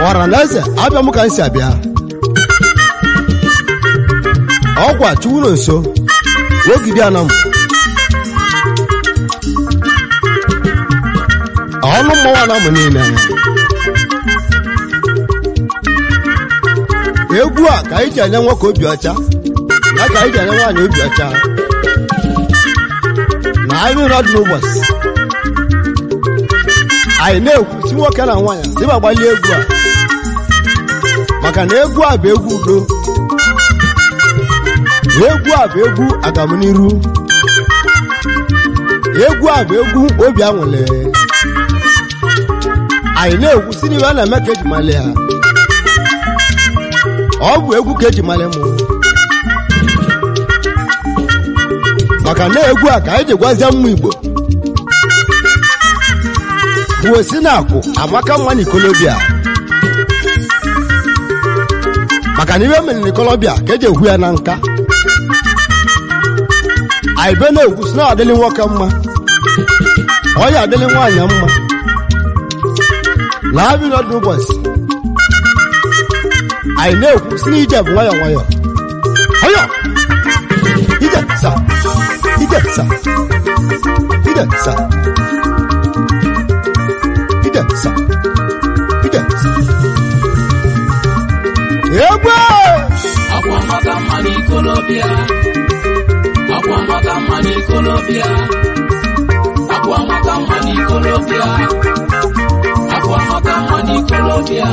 ọra na eze abịa m ka m si abịa ọgwa chuwuro nso wogide anam ọnụ mmọnwụ anamụ niile egwu a ka anyị ji enye nwoke obi ọcha ya ka anyị ji enye nwaanyị obi ọcha na anyị nọ dị n'ụbọchị anyị na-ekwu si nwoke na nwaanyị dịba gbalie egwu a maka na egwu a bụ egwu udo egwu a bụ egwu agamniru egwu a bụ egwu obi anwụle anyị na-ekwu si n'ihe a na-eme ka eji mali ya ọ bụ egwu ka eji mali mụ maka na egwu a ka anyị ji gwazie mmụ igbo bụ osi na akwụ amaka mma n'ikolobịa maka na ibe mere n'ikolobịa ka eji ekwu ya na nka anyị be na-ekwu si na adịlị nwoke mma ọ ya adịlị nwaanyị mma na abịa n'ọdụ ụbọchị anyị na-ekwu si na ije bụ nwayọọ nwayọọ ọyọ ije sa ije sa ije sa ije sa ije sa egwu akwa maka mma n'ikolobịa akwa maka mma n'ikolobịa akwa maka mma n'ikolobịa akwa maka mma n'ikolobịa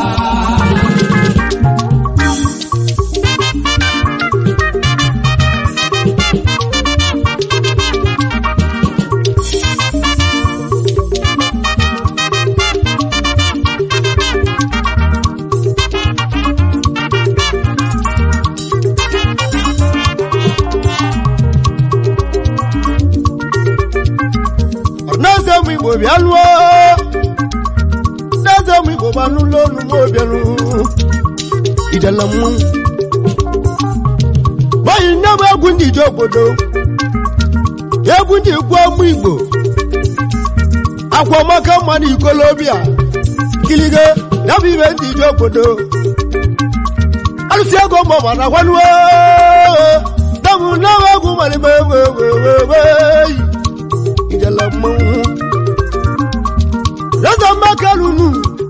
n'eze ụmụ igbo bịa lụọ n'eze ụmụ igbo gbanụlọ olu m obianụ ijela mmụ gbayi nne m egwu ndị ije obodo egwu ndị ikwu ụmụ igbo akwa maka mma na ikolobịa kilige ya bụ ibe ndị ije obodo alụsị ego ma ọma na gwanuo dabụ nne m egwu malime weweweweyi ijela mmanwụ reza makarunu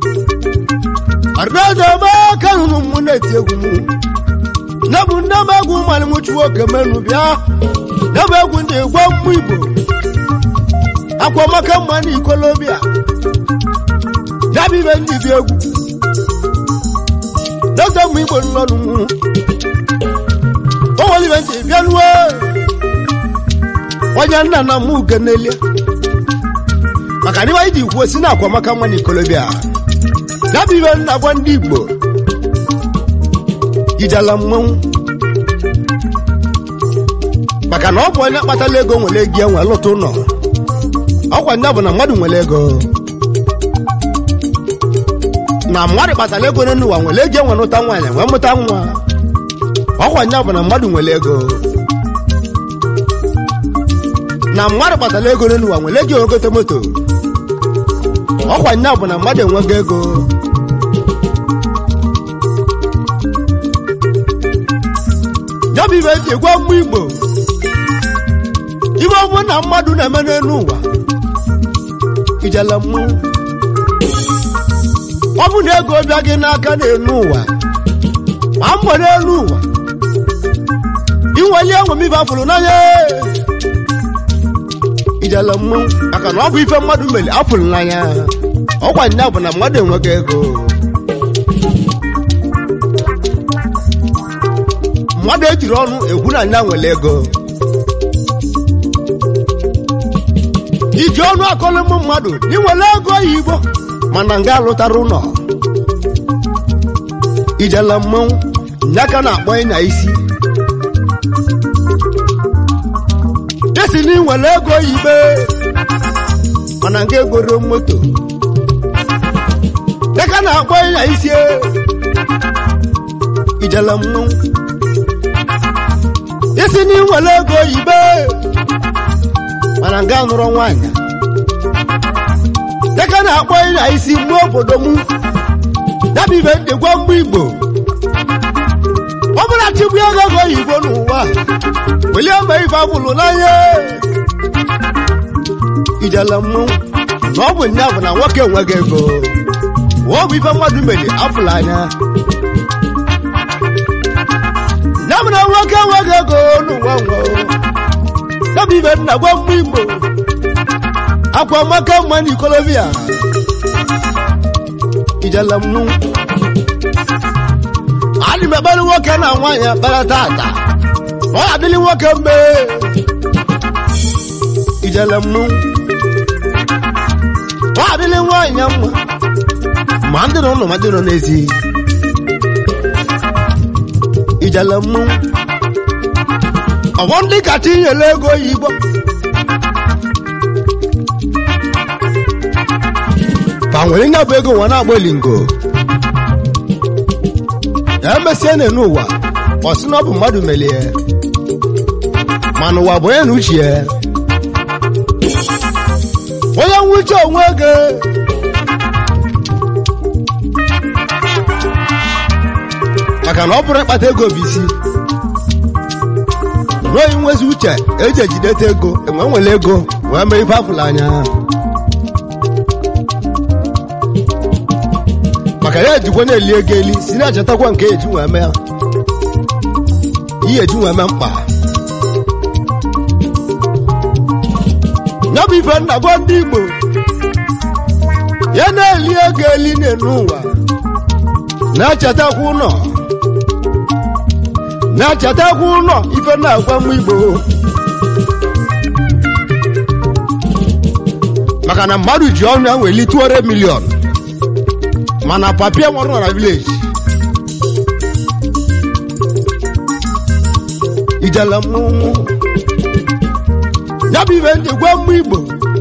reza makarunu mụ na-eti egwu mụ nebụ nne m egwu mmanụ m chụwa oke menu bịa nebụ egwu ndị gwa mmụ igbo akwa maka mma na ikolobịa yabụ ibe ndị bi egwu reza mmụ igbo nnọnụ mụ o nwere ibe ndị bịanuwe onye nna na mụ ugenelie maka na ibe anyị ji kwuo si na akwa maka nwa n'ikolobịa ya bụ ibe nna gwa ndị igbo ijala mmanwụ maka na ọ bụ onye kpatala ego nwere ego enwe lụta ụlọ ọkwa ndị bụ na mmadụ nwere ego na mmadụ kpatara ego n'elu ụwa nwere ego enwe lụta nwaanyị wee mụta nwa ọkwa ndị bụ na mmadụ nwere ego na mmadụ kpatara ego n'elu ụwa nwere ego egote moto ọkwa nya bụ na mmadụ enwego ego ya bụ ibe eji gwa mmụ igbo ibe ọbụ na mmadụ na-eme n'elu ụwa ijele mmụ ọ bụ na ego bịa gị n'aka n'elu ụwa ma mbọ n'elu ụwa inweli enwe m ibe afụrụ n'anya ijele mmanwụ maka na ọ bụ ife mmadụ mere afụrụ n'anya ọkwa nya bụ na mmadụ enweghị ego mmadụ ejiri ọnụ ekwu na nya nwere ego iji ọnụ akọlụ m mmadụ na inwere ego oyibo mana nga alụtara ụlọ ijele mmanwụ nya ka na-akpọ ịnya isi esi na inwere ego oyibe mana nga egoro moto dịka na-akpọ ịnya isi ijele mmanwụ isi na inwere ego oyibe mana nga nụrụ nwaanyị dịka na-akpọ ịnya isi mgbe obodo m dabi ibe ndị gwa mgbe igbo ọ bụla chigbu ego ego oyibo n'ụwa welie mba ife abụlụ n'anya ijele mmụ na ọ bụ nya bụ na nwoke enweghị ego ọ bụ ife mmadụ mere afụla anya ya bụ na nwoke enweghị ego n'ụwa nwe dabi ibe nna gwa mgbe igbo akwa maka mma n'ikolobia ijele mmụ adị m ekpere nwoke na nwaanyị ekpere tata ọ adịlị nwoke mgbe ijele mmụ ọ adịlị nwaanyị ya mma ma ndị nọ ụlọ ma ndị nọ n'ezi ijele mmụ ọgbọ ndị kacha inyere ego oyibo fa nwere nya bụ ego nwa na-agba elingo emesie na n'ụwa ọ sị na ọ bụ mmadụ melie mana ụwa bụ onye na uche ya onye nwuche onwe gị maka na ọ bụrụ ịkpata ego bụ isi n'oyi nwezi uche eji ejideta ego enwe nwere ego wee mee ife afụla anya maka ya ejikwa na-eli ego eli si na-achatakwa nke eji wee mee ihe eji wee mee mkpa ya bụ ife nna gwa ndị igbo ya na-eli ego eli n'enu ụwa na-achatakwa ụlọ na-achatakwa ụlọ ife na-agwa m igbo maka na mmadụ ji ọnụ ya weli 200 milion mana papia nwere na village ijele mmụmụ ya bụ ibe ndị gwa mgbe igbo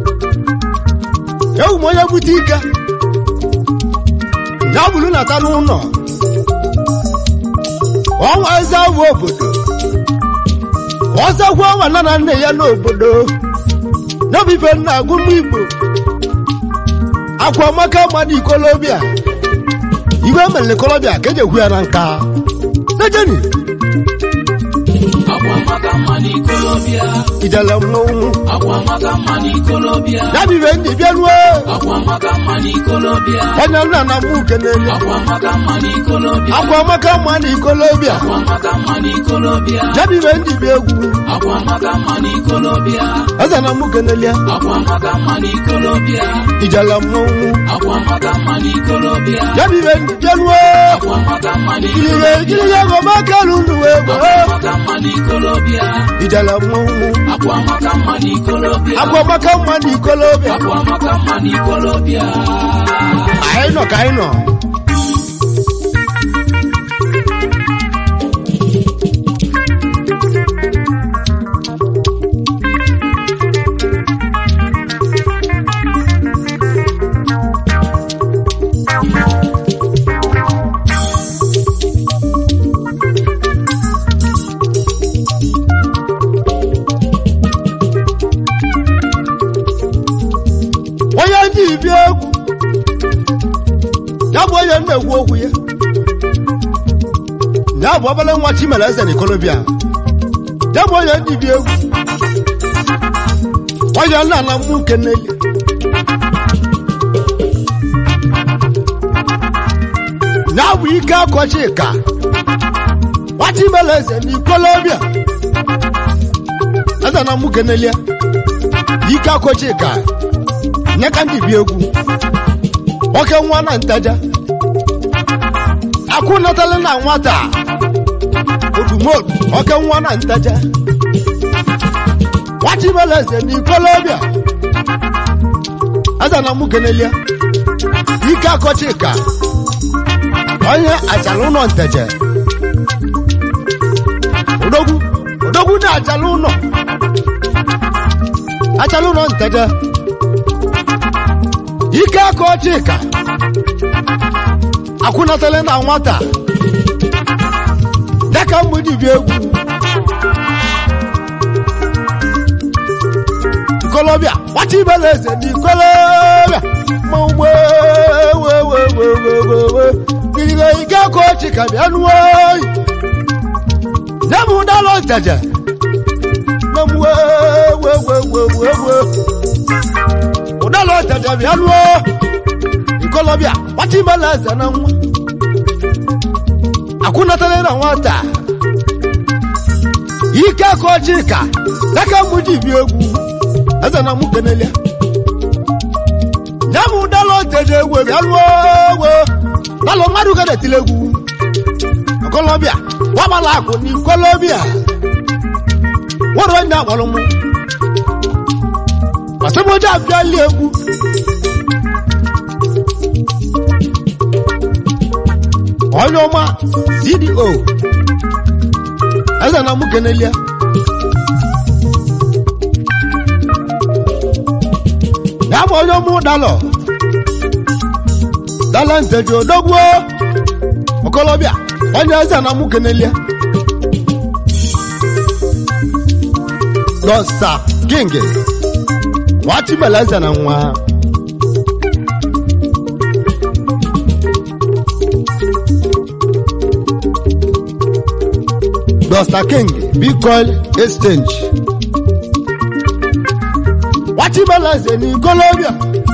ewu m onye bute ike ya bụrụ nata n'ụlọ ọnwa eze abụ obodo ọzọkwa ọnwa nna na nne ya n'obodo ya bụ ife nna agụ mgbe igbo akwa maka mmadụ ikolobịa iwe mere ikolobịa ka eji ekwu ya na nka nejeni akwa maka mma n'ikolobịa ijele mmọnwụ akwa maka mma n'ikolobịa ya bụ ibe ndị bịaruo akwa maka mma n'ikolobịa onye nna na mụ kenele akwa maka mma n'ikolobịa akwa maka mmadụ ikolobịa akwa maka mma n'ikolobịa ya bụ ibe ndị bịa egwu akwa maka mma n'ikolobịa eze na mụ kenele akwa maka mma n'ikolobịa ijele mmọnwụ akwa maka mma n'ikolobịa ya bụ ibe ndị bịaruo akwa maka mma kiriye n'ikolobịa kiriye ego maka lụndụ egwu akwa maka mma n'ikolobịa ijele mmọnwụ akwa maka mma n'ikolobịa akwa maka mmadụ ikolobịa akwa maka mma n'ikolobịa anyị nọ ka anyị nọ onye ji bịa egwu ya bụ onye na-ekwu okwu ya ya bụ obere nwa chimere eze na ikolobịa ya bụ onye ndị bịa egwu onye nna na mmụ keneli ya bụ ike akọchi ka nwa chimere eze na ikolobịa eze na mmụ keneli ya ike akọchi ka nye ka ndị bi egwu nwoke nwa na ntaja akwụ natala na nwata odumodu nwoke nwa na ntaja nwachibela eze n'ikolobịa eze na mụ kenelia ike akọchi ka onye achala ụlọ nteje odogwu odogwu na-achala ụlọ achala ụlọ nteje ike aka ọchịka akwụnatala na nwata dịka mgbidi egwu ikolobịa nwata ibela eze na ikolobịa mmanwụ wewewewewewewe kirigo ike ka ochi ka bịa nuo nye m ụdala nteje nye m wewewewewewe ụdala nteje bịa nuo ikolobịa gbata imela eze na nwa akwụnatara na nwata ike ka ochi ka aka mụ ji bi egwu eze na mụ kenelia nye m ụdala nteje egwu bịa nuo ewe dalụ mmadụ ga na-etile egwu ikolobịa wagbala akụ na ikolobịa nwere onye akpọrọ mụ masamoji abịali egwu onye ọma cdo eze na mụ kenelia ya bụ onye ọma ụdalọ dala nteji odogbuo okolobịa onye eze na mụ kenelia dọsta king nwachibela eze na nwa dọsta king bitcoin exchange nwachibela eze na ikolobịa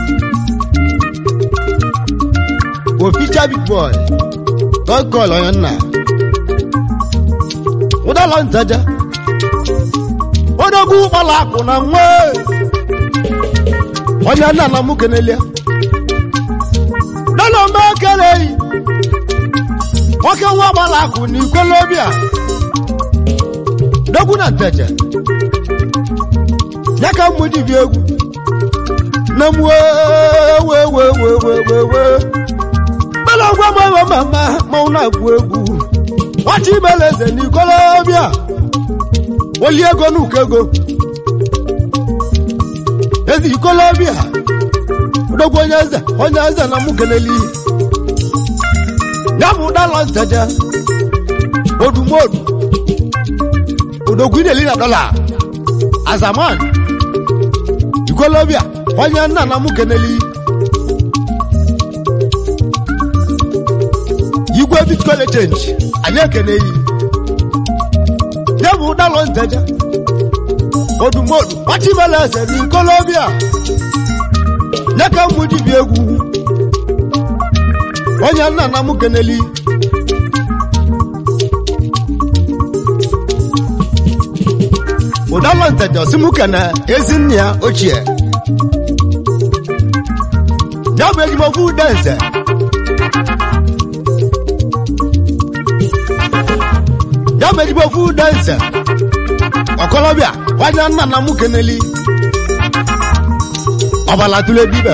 oficha big boy god call onye nna ụdala ntaja odogwu ụkpala akụ na nwa onye nna na mụ kenelia dọla mgbe ekeleghị nwoke nwa gbala akụ na ikolobịa dogwu na nteje ya ka mmụ ji bi egwu na m wewewewewewe bela gwa m ewe mama manwụ na-agwụ egwu nwachi ibele eze na ikolobịa oli ego n'uko ego ezi ikolobịa odogwu onye eze onye eze na mụ keneli ya bụ ụdala nteje odumodu odogwu ideli na dọla azaman ikolobịa onye nna na mụ keneli igwe bitcoin change anyị ekeneghị ya bụ ụdalọ nteje odumodu gbachibela eze n'ikolobịa nye ka mmụ ji bi egwu onye nna na mụ keneli ụdalọ nteje osimụke na ezi nne ya ochie ya bụ ejimofu udenze ya bụ ejimofu udenze ọkọlọbịa onye nna na mụ keneli ọbala tụle dibe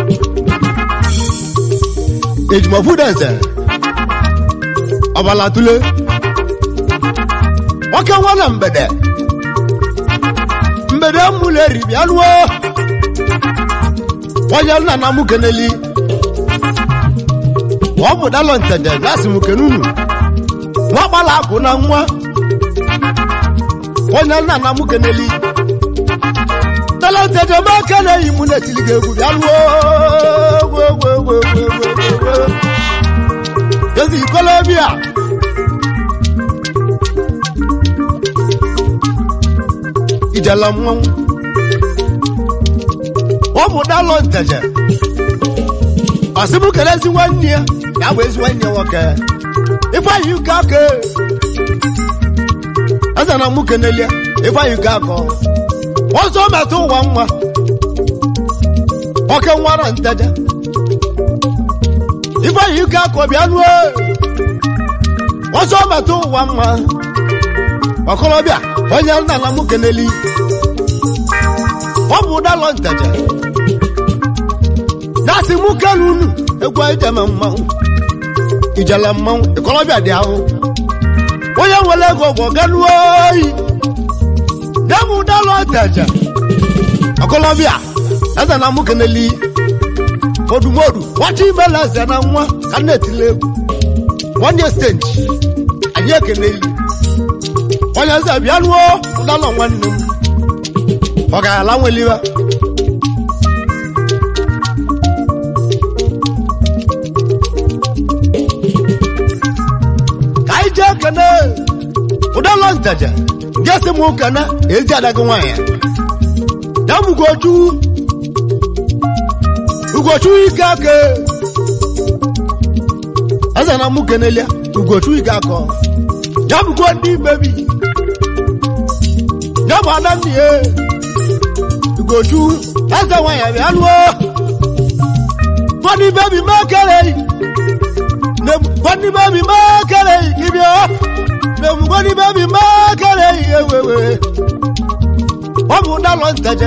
ejimofu udenze ọbala tụle nwoke nwa na mgbede mgbede mụlụ eri bịa lụọ onye nna na mụ keneli ọ bụ dalọ ntede gasị m kenunu nwa gbala akụ na nwa onye nna na mụ keneli dalọ ntede ma keneghị mụ na-etili gị egwu bịa lụọ ezi ikolobịa ijela mmanwụ ọ bụ dalọ nteje ọsịbụ kele ezi nwanne ya ya bụ ezi nwanne nwoke ịgbaghị uke aka eze na mụ kenelie ịgbaghị uke aka ọzọ metụ ụwa nwa nwoke nwara nteje ịgbaghị uke aka bịa nuo ọzọ metụ ụwa nwa ọkọlọbịa onye nna na mụ keneli ọ bụ ụdalọ nteje na-asị mụ kelu unu egwu ijeme mmanwụ ijele mmanwụ ịkọlọbịa dị ahụ onye nwere ego bụ ọganuo oyi ya bụ ụdalọ nteje ọkọlọbịa eze na mụ keneli odumodu nwachi imela eze na nwa ka na-etile egwu nwanne steji anyị ekeneli onye eze bịa ruo ụdalọ nwanne m ọ ga-ala nweliwa aja kene ụdala ntaja gesi m kene ezi adaghị nwaanyị ya bụ ugochu ugochu ike aka eze na mụ kenelia ugochu ike akọ ya bụkwa ndị bebi ya bụ ada nne ya ugochu eze nwaanyị bịa lụọ Funny baby makere Nem funny baby makere Ibyo Nem funny baby makere Ewewe Wabu ndalo ntaja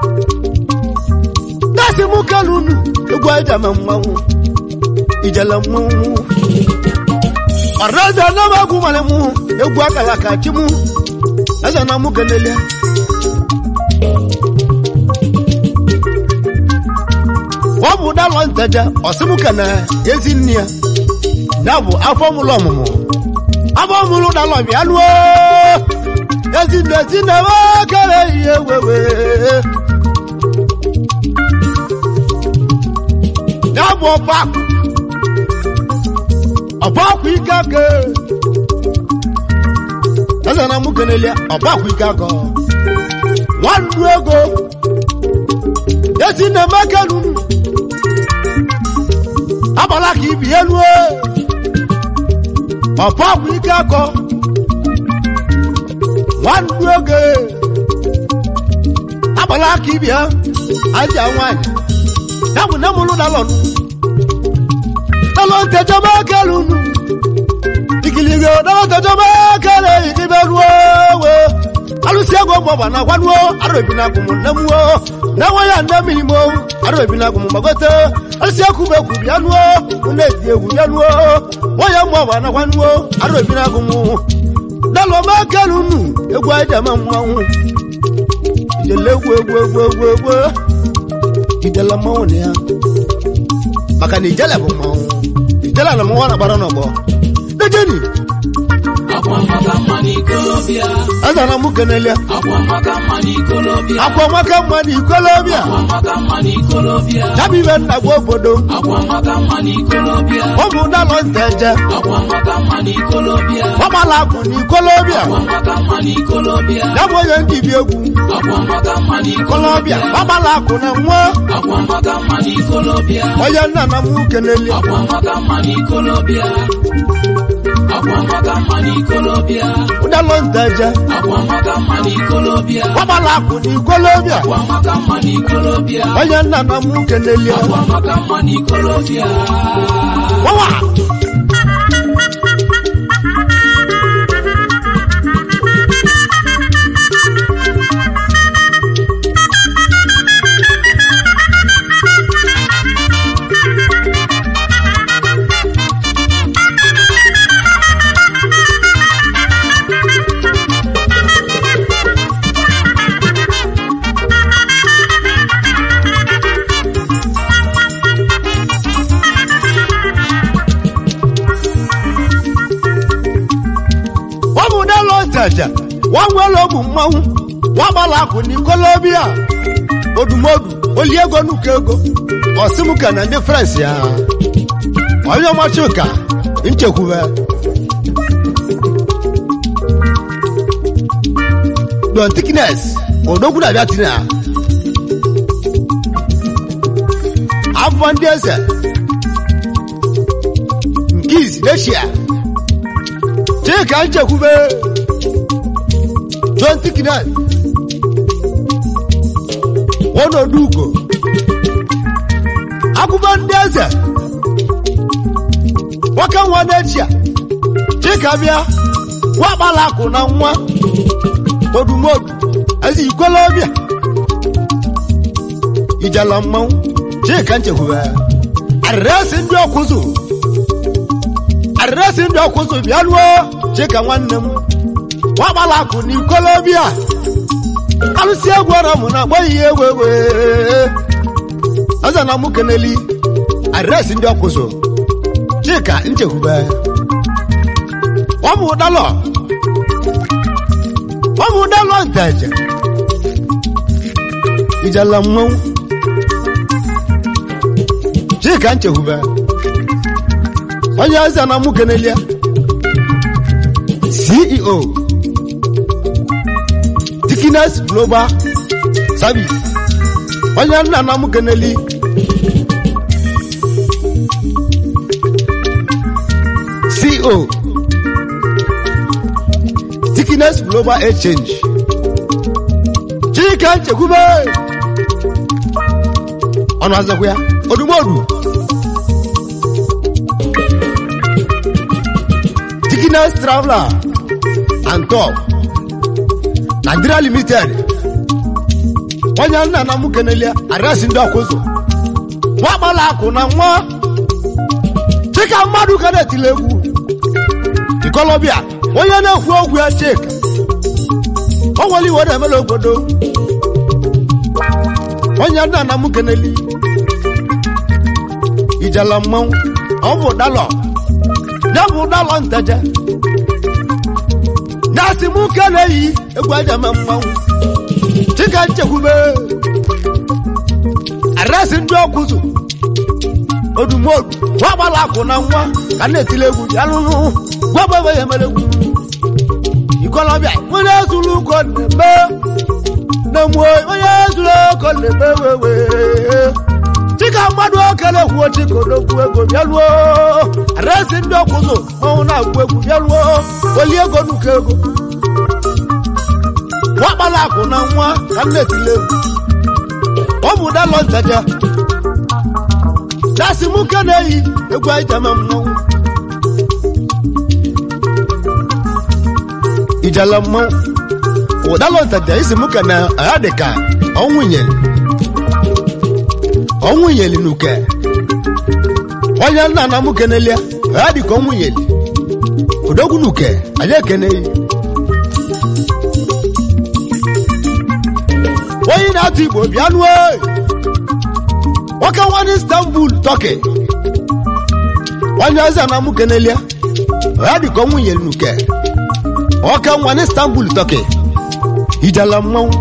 Nasi mukalunu Egwa ijama mmanwu Ijala mmanwu Araza na magu malemu Egwa kalaka chimu Asa na mukenelia ọ bụ dalọ nteja ọsịmụka na ezi nne ya ya bụ afọ mụlụ ọmụmụ afọ mụlụ dalọ bịa lụọ ezi nne ezi nne kere ihe wewe ya bụ ọba ọba akwa ike aka eze na mụ kenelia ọba akwa ike aka nwannu ego ezi nne mekenu agbala ka ibi elu ọpọ bụ ike akọ nwandu oge agbala ka ibi ha aja nwanyị ya bụ nemụlụ dalọnụ dalọ ntejọba kelu nu ikiligo dalọ ntejọba kele ikibe ruo we alụsị ego mgbọgba na gwanuo arụbi na agụmụ nnemuo na-enwe ya nne mmiri mo arụbi na agụmụ gbagote alụsị ekwu bụ ekwu bịa nuo ụna eti egwu bịa nuo nwanyị mgbọgba na gwanuo arụbi na agụmụ dalụ ọma kelu nu egwu anyị deme mmanwụ ijele egwu egwu egwu egwu egwu ijele mmanwụ na ya maka na ijele bụ mmanwụ ijele na mmanwụ na-agbara n'ọgbọ dejeni akwa maka mma n'ikolobịa azara m kenelia akwa maka mma n'ikolobịa akwa maka mma na ikolobịa akwa maka mma n'ikolobịa ya bụ ibe nna gwa obodo akwa maka mma n'ikolobịa ụmụ dalọ nteje akwa maka mma n'ikolobịa ọgbala akụ na ikolobịa akwa maka mma n'ikolobịa ya bụ onye ndị bi egwu akwa maka mma ikolobịa n'ikolobịa ọgbala akụ na nwa akwa maka mma n'ikolobịa onye nna na m kenelia akwa maka mma n'ikolobịa akwa maka mma n'ikolobịa dalọ nteje akwa maka mma n'ikolobịa ọgbala akụ na ikolobịa akwa maka mma n'ikolobịa onye nna na m kenelia akwa maka mma n'ikolobịa wawa ọ bụ dalọ nteje nwa nwere ogbu mmanwụ nwa gbala akụ na ikolobịa odumodu oli ego nuka ego ọsịmụka na ndị frans ya onye ọmachuka nchekwube don tiknes odogwu na-abịa tiri ha afọ ndị eze nke izi eshia chika nchekwube john tiknes ọnọdụ ugo akụkọ ndị eze nwoke nwa n'echia chika bịa nwakpala akụ na nwa odumodu ezi ikwelobịa ijala mmanwụ chika nchekwube adresị ndị ọkụzụ adresị ndị ọkụzụ bịa ruo chika nwanne m nwakpala akụ na ikwelobịa alụsị egwu ọrụ mụ na agbaghị ihe ewe ewe aza na mụ keneli adresị ndị ọkụzụ chika nchekwube ọmụ dalọ ọmụ dalọ nteje ijala mmanwụ chika nchekwube onye aza na mụ kenelia ceo dikines global service onye nna nna m keneli ceo dikines global exchange chike nchekwube ọnụ azakwa ya odumodu dikines traveler and top nigeria limited onye nna na m kenelia adresị ndị ọkụzụ nwa gbala akụ na nwa chika mmadụ ka na-etile egwu ikolobịa onye na-ekwu okwu ya chika o nwere iwe na-emela obodo onye nna na m keneli ijela mmanwụ ọ bụ dalọ ya bụ dalọ nteje na asị m ke na-eyi egwu aja me mmanwụ chika nchekwube adresị ndị ọkụzụ odumodu nwa gbara akụ na nwa ka na-etile egwu ya lụrụ gwabebe ya mere egwu ikolobịa onye zuru ụkọ na-eme na-emue onye zuru ụkọ na-eme wewe chika mmadụ okele kwuo chika odogwu ego bịaluo adresị ndị ọkụzụ manwụ na-agwụ egwu bịaluo oli ego nuka ego nwakpala akụ na nwa ka m na-etile egwu ọ bụ dalọ nteje dasị m ke na-eyi egwu anyị jeme mmanwụ ijele mmanwụ ụdalọ nteje isi m ke na ya dị ka ọnwụ nyeli ọnwụ nyeli nuke onye nna na m kenelia ya dị ka ọnwụ nyeli odogwu nuke anyị ekeneghị onye na-atụ igbo bịa nụọ nwoke nwanne istanbul tọki onye eze na mụ kenelia ya dị ka nwunye nuke nwoke nwanne istanbul tọki ijala mmanwụ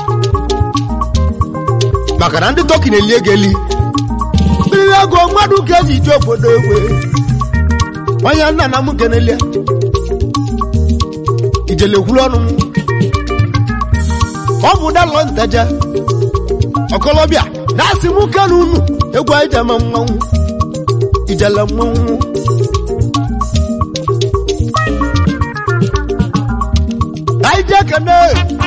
maka na ndị tọki na-eli ego eli mmiri ego mmadụ ga-eji ije obodo egwe onye nna na mụ kenelia ijele kwuru ọnụ m ọ bụ dalọ nteje ọkọlọbịa na-asị m ke na unu egwu anyị jeme mmanwụ ijele mmanwụ anyị jee kene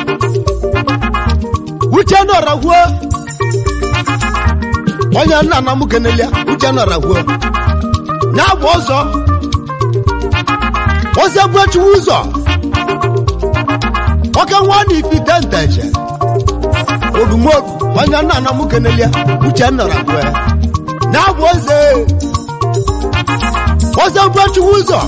uche nọragwuo onye nna na m kenelia uche nọragwuo na-agba ọzọ ọzọ gbuechiwu ụzọ nwoke nwa na ifite nteje odumodu onye nna na m kenelia uche nọrọ abụọ ya na-abụ oze oze gbochiwu ụzọ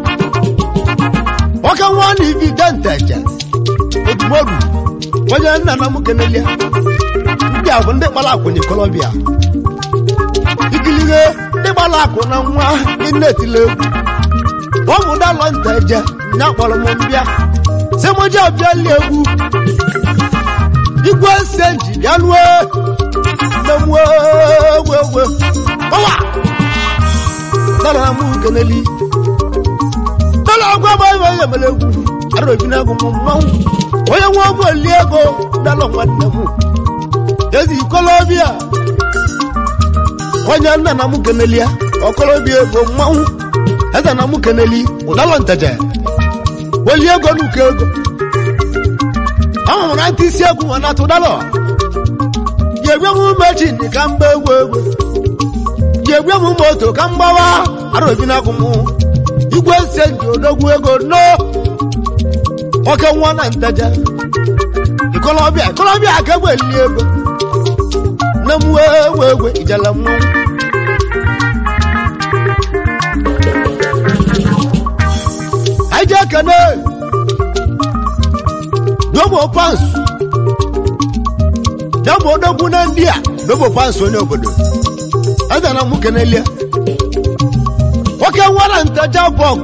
nwoke nwa na ifite nteje odumodu onye nna na m kenelia ndị a bụ ndị kpara akwụ n'ikolobịa ikilige ndị gbara akụ na nwa ndị na-etile egwu ọ bụ dalọ nteje nya kpọrọ m mbịa sị m ji abịa lie egwu igwe ese nji bịa lue nne m wewewe ọwa dara m keneli dara agwa m ebe onye mere egwu ara obi na-agụ m mmanwụ onye nwe ọgwụ eli ego dala nwanne m ezi ikolobịa onye nna na m keneli ya ọkolobịa ego mmanwụ eze na m keneli ụdalọ nteje oli ego n'uko ego ahụrụ na ntị isi egwu nwa na tụdalọ ga-egwe m mechin ka mgba egwu egwu ga-egwe m moto ka mgbawa arobi na agụ m igwe ise ji odogwu ego no oke nwa na nteje ikolobịa ikolobịa ka egbe eli ego nne m wee egwe egwe ijele mmanwụ anyị ji ekene dobo pans ya bụ odogwu na ndị a dobo pans onye obodo eze na mụ kenelie nwoke nwara nteja bọgụ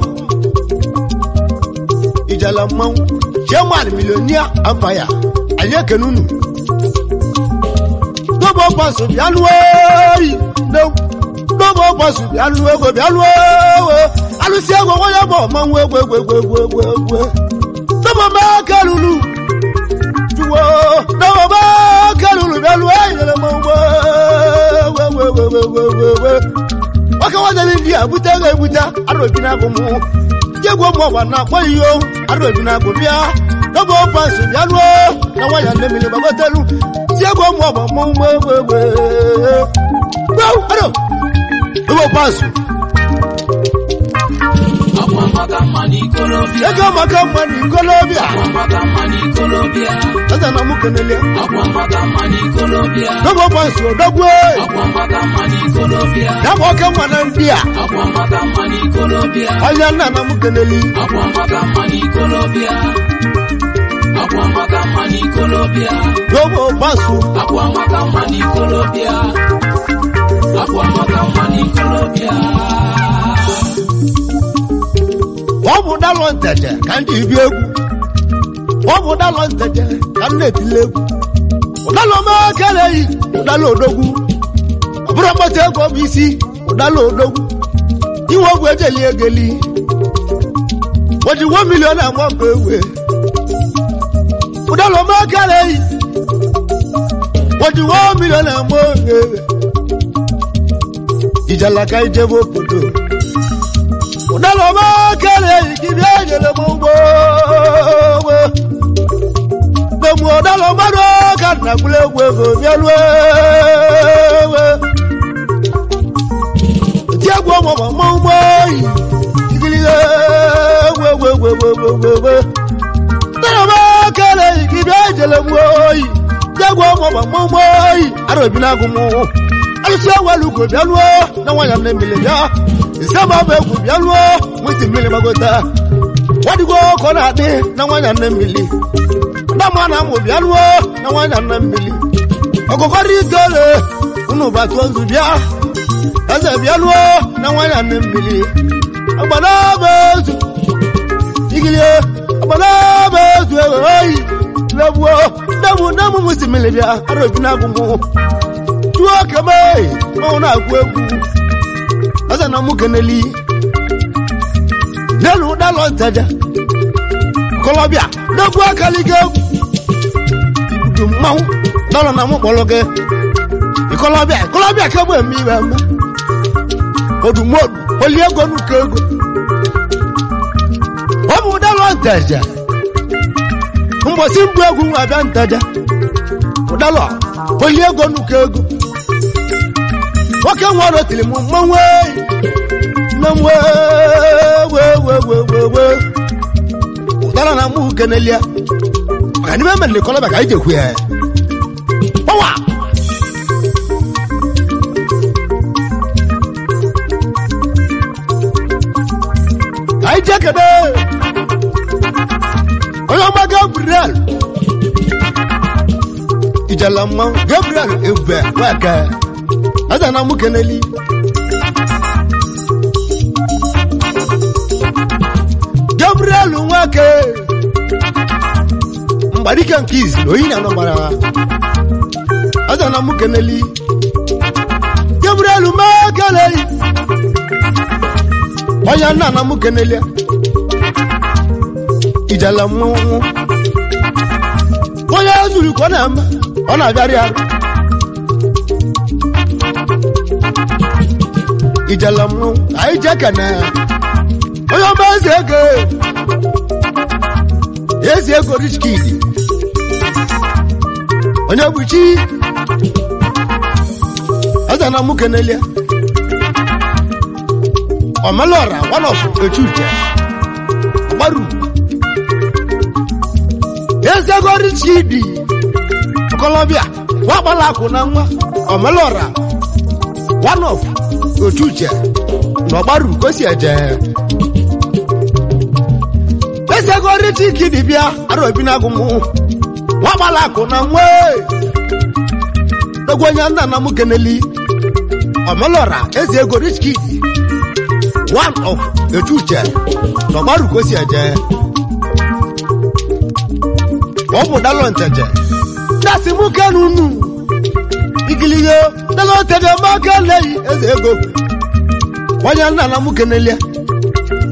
ijele mmanwụ chairman milionia empire anyị ekene unu dobo pans bịa lụọ oyi dobo pans bịa lụọ ego bịa lụọ alụsị egwu onye bụ ọmanwụ egwu egwu egwu egwu egwu egwu dọbọba kalulu juwo dọbọba kalulu bịalu ayịlere m ụgbọ egwu egwu egwu egwu egwu egwu egwu nwoke nwanyere ndị a bute ego ebute arụbi na agụ mụ jegwu ụmụ ọgba na-akpọ iyo arụbi na agụ bịa dọbọ pasụ bịa lụọ na nwanyị nne mmiri gbagotelu si egwu ụmụ ọgba mụ ụgbọ egwu egwu egwu aro dọbọ pasụ Akwa maka mma n'ikolobịa. ego maka mma na ikolobịa Akwa maka mma n'ikolobịa. eze na mụ kenele Akwa maka mma n'ikolobịa. dọbọ pasụ odogwu Akwa maka mma n'ikolobịa. ya bụ oke mma na ndị a Akwa maka mma n'ikolobịa. onye nna na mụ keneli Akwa maka mma n'ikolobịa. Akwa maka mma n'ikolobịa. dọbọ pasụ Akwa maka mma n'ikolobịa. Akwa maka mma n'ikolobịa. ọ bụ dalọ nteje ka ndị ibi egwu ọ bụ dalọ nteje ka m na-etile egwu ụdala omeakara eyi ụdala odogwu ọ bụrụ mkpata ego bụ isi ụdala odogwu inwe ogwu ejeli egeli ojiwo milion agba mba ewe ụdala omeakara eyi ojiwo milion agba ewe ijalaka ijebe obodo ụdala ọmakara eyi gị bịa nyere m ụgbọ dem ụdala mmadụ ka nna gwụrụ egwu ego bịaruo ewe ti egwu ọmụma ma ụgbọ oyi igilihe egwu egwu egwu egwu egwu egwu egwu ụdala ọmakara eyi gị bịa nyere m oyi ti egwu ọmụma ma ụgbọ oyi ara obi na-agụ m alụsị ewelugo bịaruo na nwanyị m na-emili bịa isema bụ egwu bịaruo nwiti mmiri gbagota wadigo ka ọ na-adị na nwanyị nne mmiri dama na amụ bịaruo na nwanyị nne mmiri ọkụkọrọ itole unu batụ ozu bịa eze bịaruo na nwanyị nne mmiri agbanaba ezu igilie agbanaba ezu ewe oyi legbuo nnem nnem nwiti mmiri bịa ara obi na-agụmụ tuo keme ọnwụ na-agụ egwu ọsẹ na mú keneli nẹnu dalọ ntajà kọlọbíà dẹkun akalige ibudu mmanwu dọlọ na mú kpọlọgẹ ìkọlọbíà ìkọlọbíà kẹbù ẹmí bẹ mẹ odùmọdù olí ego nu kego wọn mú dalọ ntajà mbọsí mbú egwu nwa abịa ntajà dalọ olí ego nu kego nwoke nwere otiri m mmanwụ eyi na mwe wewewewewe ụdara na mụ kenelia maka n'ime mere na kọlọba ka anyị jekwu ya gbawa ka anyị jee kede onye ọma gabriel ijala mmanwụ gabriel ebube nwaka aza na mụ keneli gabriel nwake mgbadike nke izi na oyi na anọgbara ha aza na mụ keneli gabriel mekelei onye nna na mụ kenelia ijala mmanwụ onye zuru ka ọ na-eme ọ na-abịarị arụ ijala mmanwụ anyị jee ka na onye ọma eze ego eze ego rich kid onye bụchi eze na mụ kenelia omelora one of echuche gbaru eze ego rich kid kolobia wakpala akụ na nwa omelora one of ochuche na ọgbaru kosi eje eze ego rich kid bịa arobi na agụmụ wakpala akụ na nwa egwu onye nna nna m keneli omelora eze ego rich kid one of echuche na ọgbaru kosi eje ọ bụ dalọ nteje dasị mụ kenu unu igiligo dalọ nteje maka leyi eze ego onye nna na mụ kenelie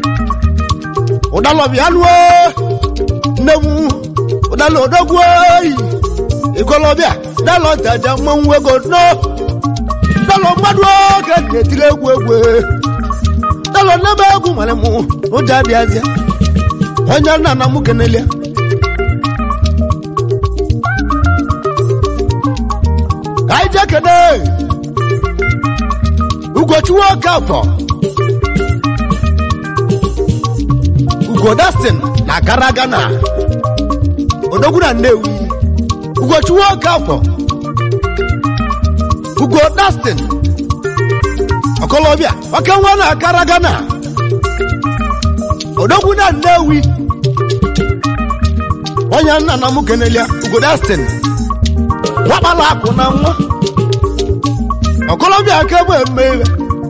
ụdalọbịa nụọ nne m ụdala odogwu oyi ikolobịa dalọ ntaja mmanwụ ego no dalọ mmadụ oge na-etiri egwu egwu dalọ nnebe egwu nwere m ụjọ adịazịa onye nna na m kenelia ka anyị jee kene ugochukwu oke afọ ugo dastin na gara gana odogwu na nnewi ugochukwu oke afọ ugo dastin ọkọlọbịa oke nwa na akara gana odogwu na nnewi onye nna na m kenelia ugo dastin nwakpala akụ na nwa ọkọlọbịa aka bụ emeghe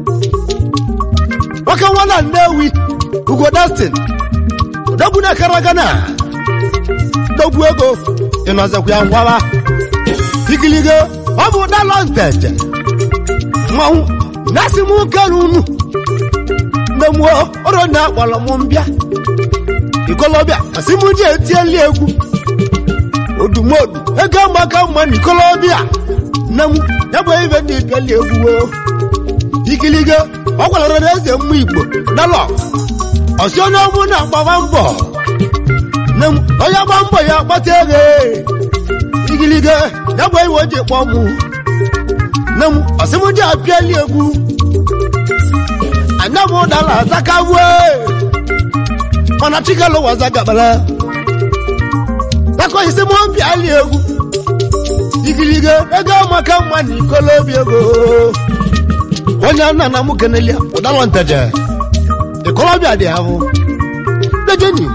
nwoke nwa na nnewi ugo dastin odogwu na akara gana dogwu ego ịnọzekwa ya ngwara ikiligo ọ bụ dalọ nteje mmanwụ na-asị m kere unu mgbe m ọrụ na akpọrọ m mbịa ikolobịa asị m ji etieli egwu odumodu ego maka mma na ikolobịa nne m ya bụ ibe ndị bịali egwu o ikiligo ọ gwara na eze mma igbo dalọ ọsị onye ọbụ na-agbaba mbọ nne m onye gba mbọ ya kpata ego igiligo ya bụ iwe o ji kpọ mụ nne m ọsị m ji apịali egwu anya m dala azakabue mana chikelo wazagabala tako isi m pịali egwu igiligo ego maka mma na ikolobi ego onye nna na m kenelia ụdalọ nteje ikolobịa dị ahụ dejeni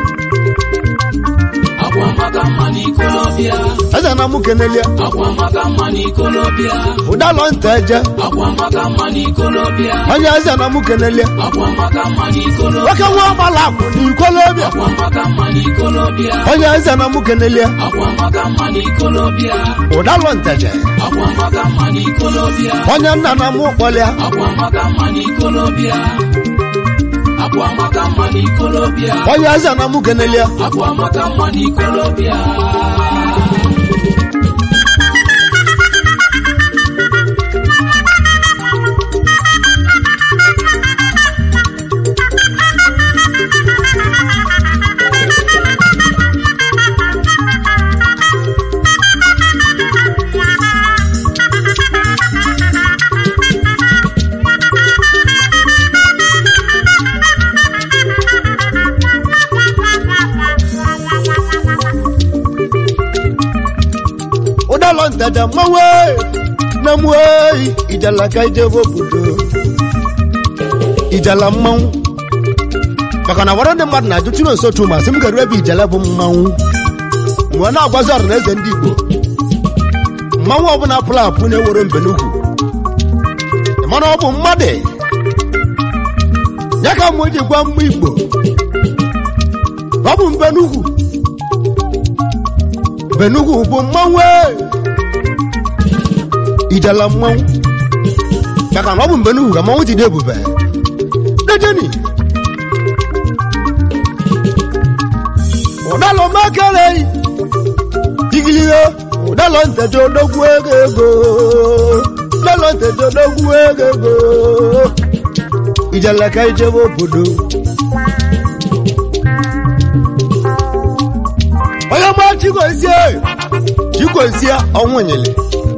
akwa maka mma n'ikolobịa eze na m kenelia akwa maka mma n'ikolobịa ụdalọ nteje akwa maka mma n'ikolobịa onye eze na m kenelia akwa maka mma n'ikolobịa nwoke nwa ọgbala akwụ na ikolobịa akwa maka mma n'ikolobịa onye eze na m kenelia akwa maka mma n'ikolobịa ụdalọ nteje akwa maka mma n'ikolobịa onye nna na m kpọlịa akwa maka mma n'ikolobịa akwa maka mma n'ikolobịa onye eze na m kenelia akwa maka mma n'ikolobịa ụdalọ nteje mmanwụ ee, nne m oyi ijala ka ijebe obodo ijala mmanwụ maka na wara ndị mmadụ na-ajụ chino nsochu ma sị m garu ebe ijele bụ mmanwụ mgbe na-agwazi ọrụ na eze ndị igbo mmanwụ ọbụla pụrụ apụ na-ewere mbenugwu mana ọ bụ mmadụ ya ka mụ ji gwa mma igbo ọ bụ mbenugwu mbenugwu bụ mmanwụ ee. ijala mmanwụ maka na ọ bụ mbenugwu ka mmanwụ ji dị ebube dejeni ụdalọ mekere igiligo ụdalọ nteje odogwu ego ego ụdalọ nteje odogwu ego ego ijala ka ijebe obodo onye gba chigozie chigozie ọnwụnyele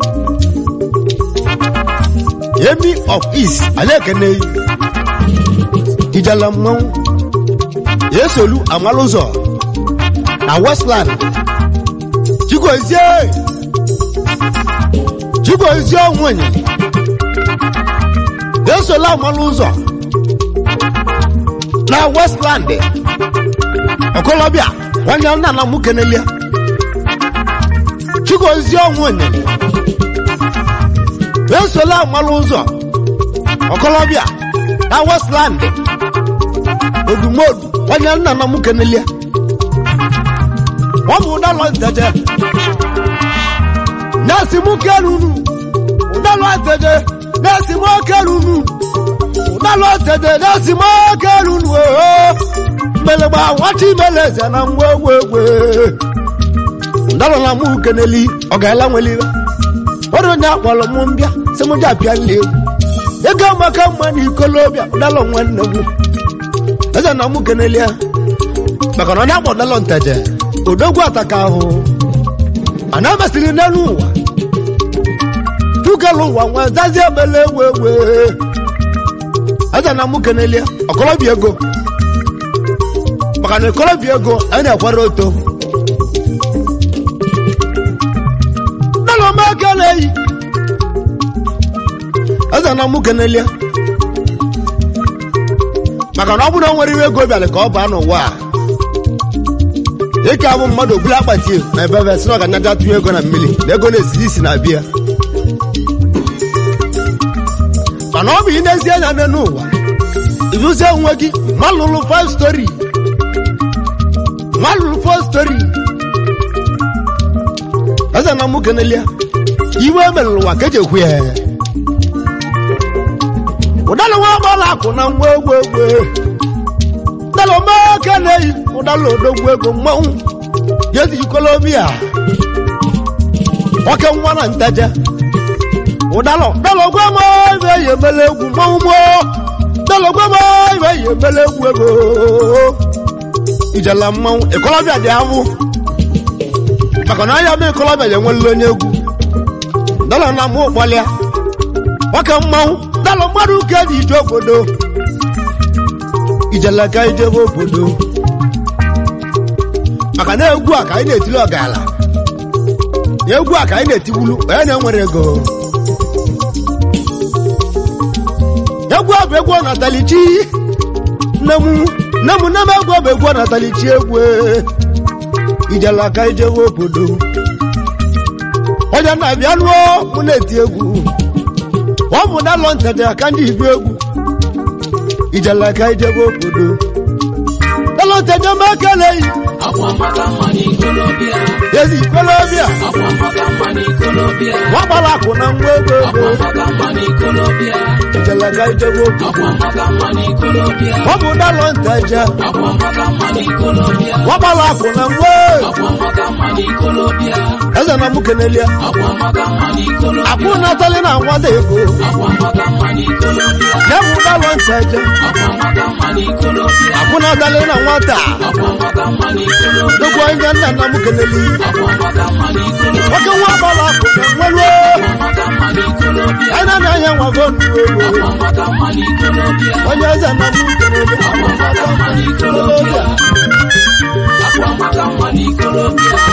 emi of east anyị ekene ijala mmanwụ esolu amalụzọ na westland chigozie chigozie ọnwụnyele esola amalụzọ na westland ọkọlọbịa nwanne nna na mụ kenelia chigozie ọnwụnyele esola amalụ ụzọ ọkọlọbịa na westland odumodu onye nna na m kenelia ọ bụ ụdalọ nteje na-esi m kerunu ụdalọ nteje na-esi m kerunu ụdalọ nteje na-esi m kerunu oo mmele nwata imele eze na mgbe egwe egwe ndalọ na mụ keneli ọ ga-ala nwelibe ọrụ onye akpọrọ mụ mbịa sị mụ ji apịa nli egwu ego maka mma na ikolobịa ụdalọ nwanne m eze na mụ keneli ya maka na onye akpọ ụdalọ nteje odogwu ataka ahụ ana mesịrị n'elu ụwa tukelu ụwa nwa zazi ebele ewe ewe eze na mụ keneli ya ọkọlọbịa ego maka na ịkọlọbịa ego anyị na-ekwere oto dala m ekele yi eze na mụ kenelie maka na ọ bụrụ na o nwere iwe ego bịara ka ọ baa n'ụwa a ike abụ mmadụ ogbula akpati na ebe ebe si na ọganyaja tụnye ego na mmiri na ego na-esiri isi na bịa mana ọ bụ ị na-ezi anya nne n'ụwa ịzụzie onwe gị malụlụ five story malụlụ four story eze na mụ kenelie iwe merụrụ ụwa ka eji ekwu ya ụdala nwa agbala akụ na ngwa egwu egwu ụdala omeke na-eyi ụdala odogwu ego mmanwụ jezi ikolobia nwoke nwa na nteje ụdala ụdala ogwe ma ibe eyi emele egwu mmanwụ mo ụdala ogwe ma ibe eyi emele egwu ego ijela mmanwụ ikolobia dị ahụ maka na anya m ikolobia ya enwela onye egwu dọla na mụ ụkpọlịa nwoke mmanwụ dọla mmadụ ka eji ije obodo ijeleka ijebe obodo maka na egwu a ka anyị na-etili ọgala egwu a ka anyị na-etiwulu onye na-enwere ego egwu a bụ egwu ọnatalichi nne m nne m nne m egwu bụ egwu ọnatalichi egwu ijeleka ijebe obodo onye na-abịa lụọ mụ na-eti egwu ọ bụ dalọ ntete aka ndị ibu egwu ijeleka ijebe obodo dalọ ntete ma ekeleghị akwa maka mma n'ikolobịa ezi ikolobịa akwa maka mma n'ikolobịa nwagbara akụ na ngwa ego akwa ego maka mma n'ikolobịa ijeleka ijebe obodo akwa maka mma n'ikolobịa ọ bụ dalọ nteje akwa maka mma n'ikolobịa nwagbara akụ na ngwa akwa maka mma n'ikolobịa eze na mụ kenelia akwa maka mma n'ikolobịa akwụ natali na nwada ego akwa maka mma n'ikolobịa ya bụ dalọ nteje akwa maka mma n'ikolobịa akwụ natali na nwata akwa maka mma n'ikolobịa dogwu onye nna na mụ keneli akwa maka mma n'ikolobịa nwoke nwa agbara akụ na nwere akwa maka mma n'ikolobịa anyị na anya nwago nnukwu ego akwa maka mma n'ikolobịa onye eze na mụ keneli akwa maka mma n'ikolobịa akwa maka mma n'ikolobịa